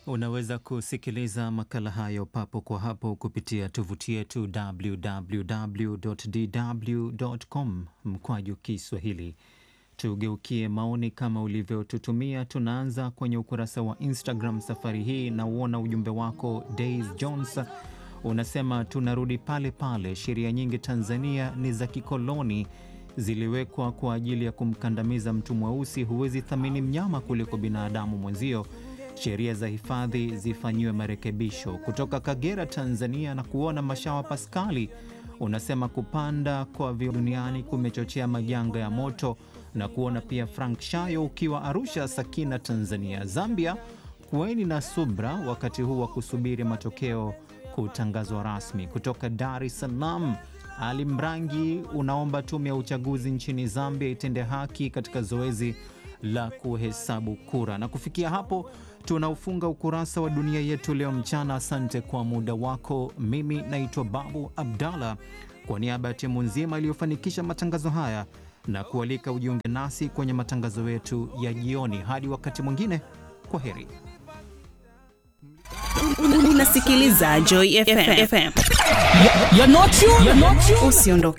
Unaweza kusikiliza makala hayo papo kwa hapo kupitia tovuti yetu www.dw.com mkwaju Kiswahili. Tugeukie maoni kama ulivyotutumia. Tunaanza kwenye ukurasa wa Instagram safari hii, na uona ujumbe wako Days Jones unasema tunarudi pale pale, sheria nyingi Tanzania ni za kikoloni, ziliwekwa kwa ajili ya kumkandamiza mtu mweusi. Huwezi thamini mnyama kuliko binadamu mwenzio. Sheria za hifadhi zifanyiwe marekebisho. Kutoka Kagera, Tanzania, na kuona Mashawa Paskali unasema kupanda kwa viwango duniani kumechochea majanga ya moto, na kuona pia Frank Shayo ukiwa Arusha, Sakina, Tanzania. Zambia, kuweni na subra wakati huu wa kusubiri matokeo kutangazwa rasmi. Kutoka Dar es Salaam, Ali Mrangi unaomba tume ya uchaguzi nchini Zambia itende haki katika zoezi la kuhesabu kura. Na kufikia hapo tunaufunga ukurasa wa dunia yetu leo mchana. Asante kwa muda wako. Mimi naitwa Babu Abdallah, kwa niaba ya timu nzima iliyofanikisha matangazo haya na kualika ujiunge nasi kwenye matangazo yetu ya jioni. Hadi wakati mwingine, kwa heri. Unasikiliza Joy FM. You're not you. You're not you. Usiondoke.